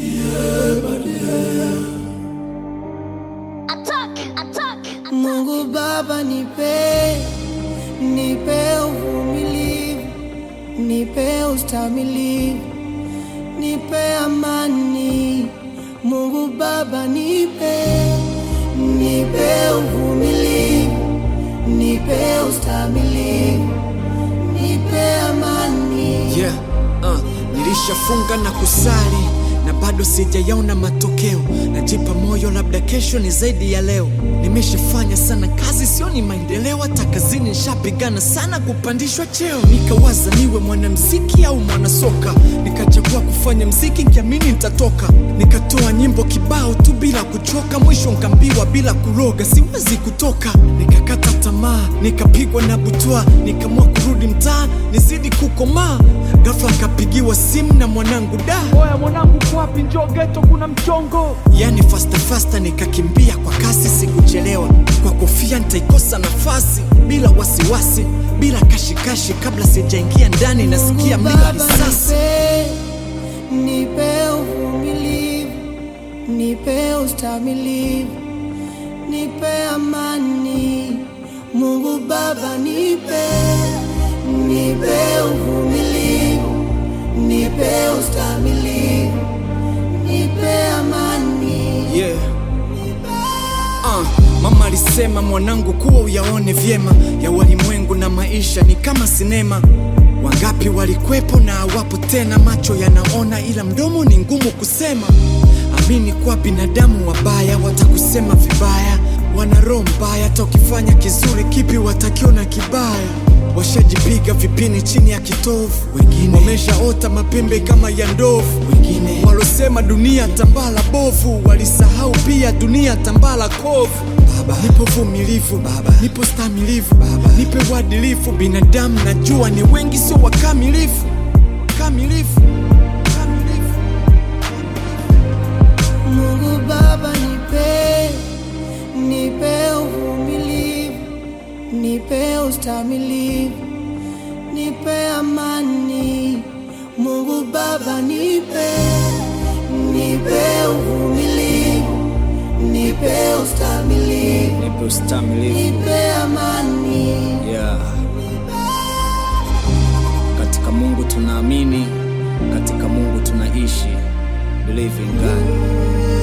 Attack, attack, Mungu Baba, nipe nipe uvumilivu, nipe ustamilivu, nipe amani. Mungu Baba, nipe nipe uvumilivu, nipe ustamilivu, nipe amani. Yeah, uh, nilishafunga na kusali na bado sijayaona matokeo. Najipa moyo, labda kesho ni zaidi ya leo. Nimeshafanya sana kazi, sioni maendeleo. Hata kazini nishapigana sana kupandishwa cheo. Nikawaza niwe mwanamziki au mwanasoka, nikachagua kufanya mziki nikiamini nitatoka. Nikatoa nyimbo kibao tu bila kuchoka, mwisho nkambiwa bila kuroga siwezi kutoka. Nikakata tamaa, nikapigwa na butwa, nikaamua kurudi mtaa nizidi kukomaa. Ghafla nkapigiwa simu na mwanangu da Oya mwanangu, uko wapi? Njoo geto, kuna mchongo. yani fasta fasta, nikakimbia kwa kasi, sikuchelewa. Kwa kofia nitaikosa nafasi, bila wasiwasi, bila kashikashi. Kabla sijaingia ndani, nasikia mlio wa Baba, risasi. nipe nipe uvumilivu, nipe ustamilivu, nipe amani. Mungu Baba, nipe nipe uvumilivu, nipe ustamilivu, nipe amani. Yeah. Uh, mama alisema mwanangu, kuwa uyaone vyema ya walimwengu na maisha ni kama sinema. Wangapi walikwepo na hawapo tena, macho yanaona ila mdomo ni ngumu kusema. Amini kwa binadamu wabaya watakusema vibaya, wana roho mbaya. Hata ukifanya kizuri, kipi watakiona kibaya? Washajipiga vipini chini ya kitovu, wengine wameshaota mapembe kama ya ndovu, wengine walosema dunia tambala bovu, walisahau pia dunia tambala kovu. Baba, nipo vumilivu baba, nipo stamilivu baba, nipe uadilifu. Binadamu najua ni wengi, sio wakamilifu kamilifu kamilifu. Mungu Baba, nipe nipe uvumilivu, nipe ustamilivu, nipe amani. Mungu Baba, nipe nipe uvumilivu, nipe ustamilivu, nipe ustamilivu nipe amani. yeah. Katika Mungu tunaamini, katika Mungu tunaishi. Believe in God.